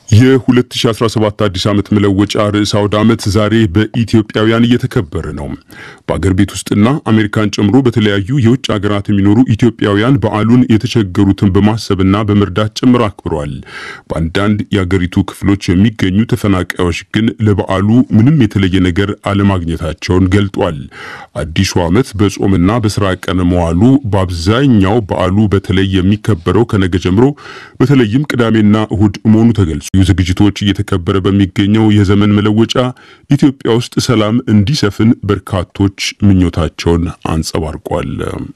የ2017 አዲስ ዓመት መለወጫ ርዕሰ አውደ ዓመት ዛሬ በኢትዮጵያውያን እየተከበረ ነው። በአገር ቤት ውስጥና አሜሪካን ጨምሮ በተለያዩ የውጭ ሀገራት የሚኖሩ ኢትዮጵያውያን በዓሉን የተቸገሩትን በማሰብና በመርዳት ጭምር አክብረዋል። በአንዳንድ የአገሪቱ ክፍሎች የሚገኙ ተፈናቃዮች ግን ለበዓሉ ምንም የተለየ ነገር አለማግኘታቸውን ገልጧል። አዲሱ ዓመት በጾምና በስራ ቀን መዋሉ በአብዛኛው በዓሉ በተለይ የሚከበረው ከነገ ጀምሮ በተለይም ቅዳሜና እሁድ መሆኑ ተገልጿል። ዝግጅቶች እየተከበረ በሚገኘው የዘመን መለወጫ ኢትዮጵያ ውስጥ ሰላም እንዲሰፍን በርካቶች ምኞታቸውን አንጸባርቋል።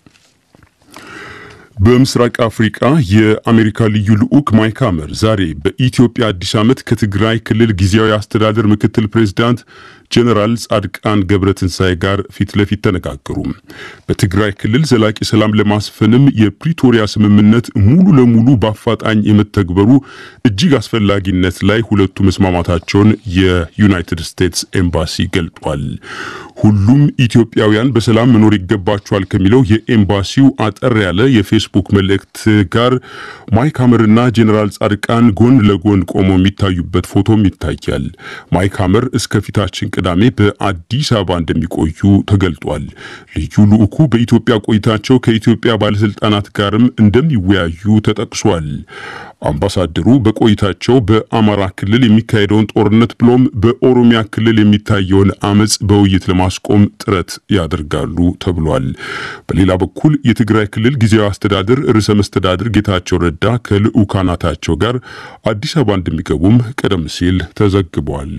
በምስራቅ አፍሪቃ የአሜሪካ ልዩ ልዑክ ማይክ ሐመር ዛሬ በኢትዮጵያ አዲስ ዓመት ከትግራይ ክልል ጊዜያዊ አስተዳደር ምክትል ፕሬዝዳንት ጀነራል ጻድቃን ገብረትንሳኤ ጋር ፊት ለፊት ተነጋገሩ። በትግራይ ክልል ዘላቂ ሰላም ለማስፈንም የፕሪቶሪያ ስምምነት ሙሉ ለሙሉ በአፋጣኝ የመተግበሩ እጅግ አስፈላጊነት ላይ ሁለቱ መስማማታቸውን የዩናይትድ ስቴትስ ኤምባሲ ገልጧል። ሁሉም ኢትዮጵያውያን በሰላም መኖር ይገባቸዋል ከሚለው የኤምባሲው አጠር ያለ የፌስቡክ መልእክት ጋር ማይክ ሐመርና ጀኔራል ጻድቃን ጎን ለጎን ቆመው የሚታዩበት ፎቶም ይታያል። ማይክ ሐመር እስከ ፊታችን ቅዳሜ በአዲስ አበባ እንደሚቆዩ ተገልጧል። ልዩ ልዑኩ በኢትዮጵያ ቆይታቸው ከኢትዮጵያ ባለስልጣናት ጋርም እንደሚወያዩ ተጠቅሷል። አምባሳደሩ በቆይታቸው በአማራ ክልል የሚካሄደውን ጦርነት ብሎም በኦሮሚያ ክልል የሚታየውን አመፅ በውይይት ለማስቆም ጥረት ያደርጋሉ ተብሏል። በሌላ በኩል የትግራይ ክልል ጊዜያዊ አስተዳደር ርዕሰ መስተዳድር ጌታቸው ረዳ ከልዑካናታቸው ጋር አዲስ አበባ እንደሚገቡም ቀደም ሲል ተዘግቧል።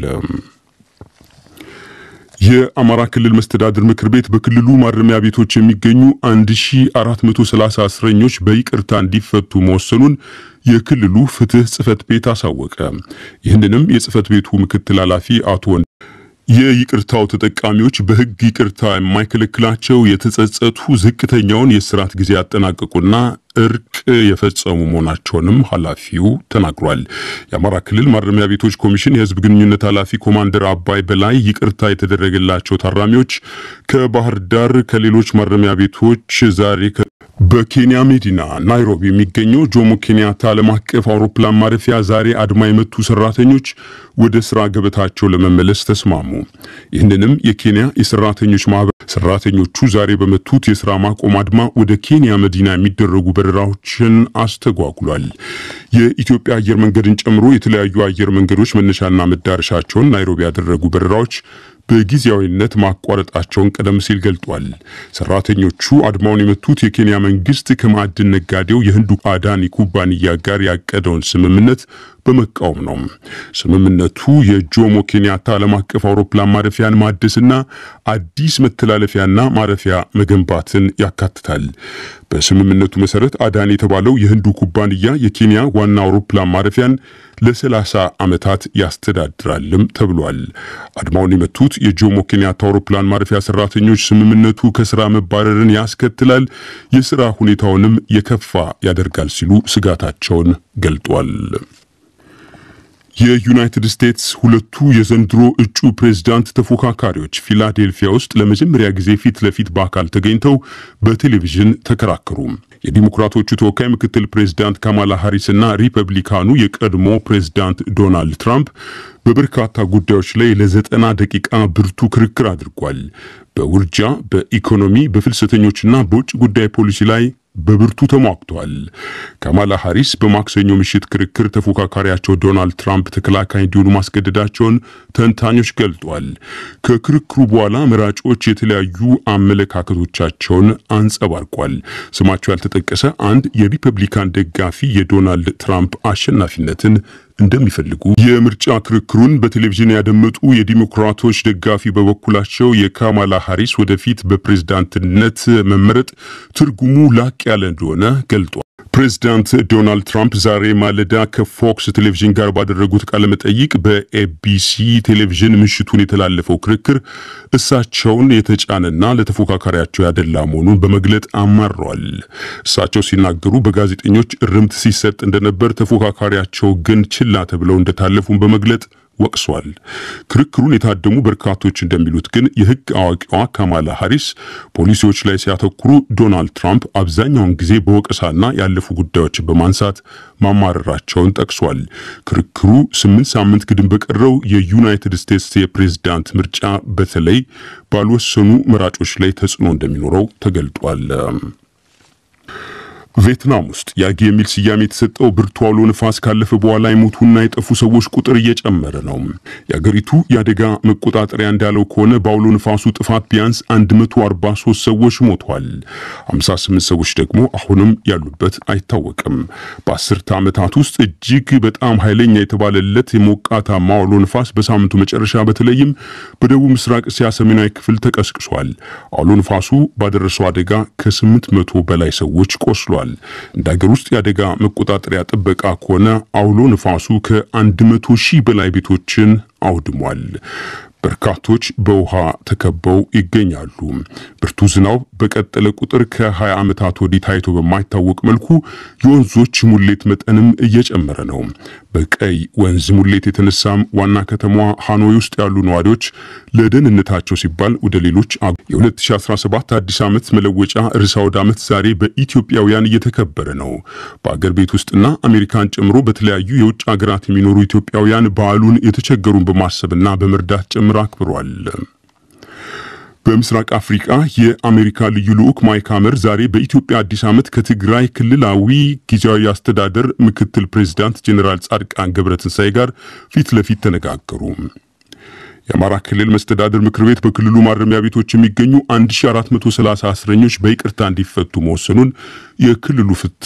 የአማራ ክልል መስተዳድር ምክር ቤት በክልሉ ማረሚያ ቤቶች የሚገኙ 1430 እስረኞች በይቅርታ እንዲፈቱ መወሰኑን የክልሉ ፍትህ ጽህፈት ቤት አሳወቀ። ይህንንም የጽህፈት ቤቱ ምክትል ኃላፊ አቶ ወንድ የይቅርታው ተጠቃሚዎች በሕግ ይቅርታ የማይከለክላቸው የተጸጸቱ ዝቅተኛውን የእስራት ጊዜ ያጠናቀቁና እርቅ የፈጸሙ መሆናቸውንም ኃላፊው ተናግሯል። የአማራ ክልል ማረሚያ ቤቶች ኮሚሽን የህዝብ ግንኙነት ኃላፊ ኮማንደር አባይ በላይ ይቅርታ የተደረገላቸው ታራሚዎች ከባህር ዳር ከሌሎች ማረሚያ ቤቶች ዛሬ በኬንያ መዲና ናይሮቢ የሚገኘው ጆሞ ኬንያታ ዓለም አቀፍ አውሮፕላን ማረፊያ ዛሬ አድማ የመቱ ሰራተኞች ወደ ስራ ገበታቸው ለመመለስ ተስማሙ። ይህንንም የኬንያ የሰራተኞች ማህበር ሰራተኞቹ ዛሬ በመቱት የስራ ማቆም አድማ ወደ ኬንያ መዲና የሚደረጉ በረራዎችን አስተጓጉሏል። የኢትዮጵያ አየር መንገድን ጨምሮ የተለያዩ አየር መንገዶች መነሻና መዳረሻቸውን ናይሮቢ ያደረጉ በረራዎች በጊዜያዊነት ማቋረጣቸውን ቀደም ሲል ገልጧል። ሰራተኞቹ አድማውን የመቱት የኬንያ መንግስት ከማዕድን ነጋዴው የህንዱ አዳኒ ኩባንያ ጋር ያቀደውን ስምምነት በመቃወም ነው። ስምምነቱ የጆሞ ኬንያታ ዓለም አቀፍ አውሮፕላን ማረፊያን ማደስና አዲስ መተላለፊያና ማረፊያ መገንባትን ያካትታል። በስምምነቱ መሰረት አዳኒ የተባለው የህንዱ ኩባንያ የኬንያ ዋና አውሮፕላን ማረፊያን ለሰላሳ ዓመታት ያስተዳድራልም ተብሏል። አድማውን የመቱት የጆሞ ኬንያታ አውሮፕላን ማረፊያ ሰራተኞች ስምምነቱ ከስራ መባረርን ያስከትላል፣ የስራ ሁኔታውንም የከፋ ያደርጋል ሲሉ ስጋታቸውን ገልጧል። የዩናይትድ ስቴትስ ሁለቱ የዘንድሮ እጩ ፕሬዝዳንት ተፎካካሪዎች ፊላዴልፊያ ውስጥ ለመጀመሪያ ጊዜ ፊት ለፊት በአካል ተገኝተው በቴሌቪዥን ተከራከሩ። የዲሞክራቶቹ ተወካይ ምክትል ፕሬዝዳንት ካማላ ሃሪስ እና ሪፐብሊካኑ የቀድሞ ፕሬዝዳንት ዶናልድ ትራምፕ በበርካታ ጉዳዮች ላይ ለዘጠና ደቂቃ ብርቱ ክርክር አድርጓል። በውርጃ፣ በኢኮኖሚ፣ በፍልሰተኞችና በውጭ ጉዳይ ፖሊሲ ላይ በብርቱ ተሟግቷል። ካማላ ሃሪስ በማክሰኞ ምሽት ክርክር ተፎካካሪያቸው ዶናልድ ትራምፕ ተከላካይ እንዲሆኑ ማስገደዳቸውን ተንታኞች ገልጧል። ከክርክሩ በኋላ መራጮች የተለያዩ አመለካከቶቻቸውን አንጸባርቋል። ስማቸው ያልተጠቀሰ አንድ የሪፐብሊካን ደጋፊ የዶናልድ ትራምፕ አሸናፊነትን እንደሚፈልጉ የምርጫ ክርክሩን በቴሌቪዥን ያደመጡ የዲሞክራቶች ደጋፊ በበኩላቸው የካማላ ሃሪስ ወደፊት በፕሬዝዳንትነት መመረጥ ትርጉሙ ላቅ ያለ እንደሆነ ገልጧል። ፕሬዚዳንት ዶናልድ ትራምፕ ዛሬ ማለዳ ከፎክስ ቴሌቪዥን ጋር ባደረጉት ቃለ መጠይቅ በኤቢሲ ቴሌቪዥን ምሽቱን የተላለፈው ክርክር እሳቸውን የተጫነና ለተፎካካሪያቸው ያደላ መሆኑን በመግለጥ አማረዋል። እሳቸው ሲናገሩ በጋዜጠኞች እርምት ሲሰጥ እንደነበር፣ ተፎካካሪያቸው ግን ችላ ተብለው እንደታለፉን በመግለጥ ወቅሷል። ክርክሩን የታደሙ በርካቶች እንደሚሉት ግን የሕግ አዋቂዋ ካማላ ሃሪስ ፖሊሲዎች ላይ ሲያተኩሩ ዶናልድ ትራምፕ አብዛኛውን ጊዜ በወቀሳና ያለፉ ጉዳዮችን በማንሳት ማማረራቸውን ጠቅሷል። ክርክሩ ስምንት ሳምንት ግድም በቀረው የዩናይትድ ስቴትስ የፕሬዝዳንት ምርጫ በተለይ ባልወሰኑ መራጮች ላይ ተጽዕኖ እንደሚኖረው ተገልጧል። ቪየትናም ውስጥ ያጊ የሚል ስያሜ የተሰጠው ብርቱ አውሎ ንፋስ ካለፈ በኋላ የሞቱና የጠፉ ሰዎች ቁጥር እየጨመረ ነው። የአገሪቱ የአደጋ መቆጣጠሪያ እንዳለው ከሆነ በአውሎ ንፋሱ ጥፋት ቢያንስ 143 ሰዎች ሞቷል። 58 ሰዎች ደግሞ አሁንም ያሉበት አይታወቅም። በአስርተ ዓመታት ውስጥ እጅግ በጣም ኃይለኛ የተባለለት የሞቃታማ አውሎ ንፋስ በሳምንቱ መጨረሻ በተለይም በደቡብ ምስራቅ እስያ ሰሜናዊ ክፍል ተቀስቅሷል። አውሎ ንፋሱ ባደረሰው አደጋ ከ800 በላይ ሰዎች ቆስሏል። እንደ ሀገር ውስጥ የአደጋ መቆጣጠሪያ ጥበቃ ከሆነ አውሎ ንፋሱ ከ100 ሺህ በላይ ቤቶችን አውድሟል። በርካቶች በውሃ ተከበው ይገኛሉ። ብርቱ ዝናብ በቀጠለ ቁጥር ከ20 ዓመታት ወዲህ ታይቶ በማይታወቅ መልኩ የወንዞች ሙሌት መጠንም እየጨመረ ነው። በቀይ ወንዝ ሙሌት የተነሳም ዋና ከተማዋ ሃኖይ ውስጥ ያሉ ነዋሪዎች ለደህንነታቸው ሲባል ወደ ሌሎች የ2017 አዲስ ዓመት መለወጫ ርዕሰ አውደ ዓመት ዛሬ በኢትዮጵያውያን እየተከበረ ነው። በአገር ቤት ውስጥና አሜሪካን ጨምሮ በተለያዩ የውጭ ሀገራት የሚኖሩ ኢትዮጵያውያን በዓሉን የተቸገሩን በማሰብና በመርዳት ጭምር አክብሯል። በምስራቅ አፍሪካ የአሜሪካ ልዩ ልዑክ ማይክ ሀመር ዛሬ በኢትዮጵያ አዲስ ዓመት ከትግራይ ክልላዊ ጊዜያዊ አስተዳደር ምክትል ፕሬዚዳንት ጄኔራል ጻድቃን ገብረትንሳኤ ጋር ፊት ለፊት ተነጋገሩ። የአማራ ክልል መስተዳድር ምክር ቤት በክልሉ ማረሚያ ቤቶች የሚገኙ 1430 እስረኞች በይቅርታ እንዲፈቱ መወሰኑን የክልሉ ፍትህ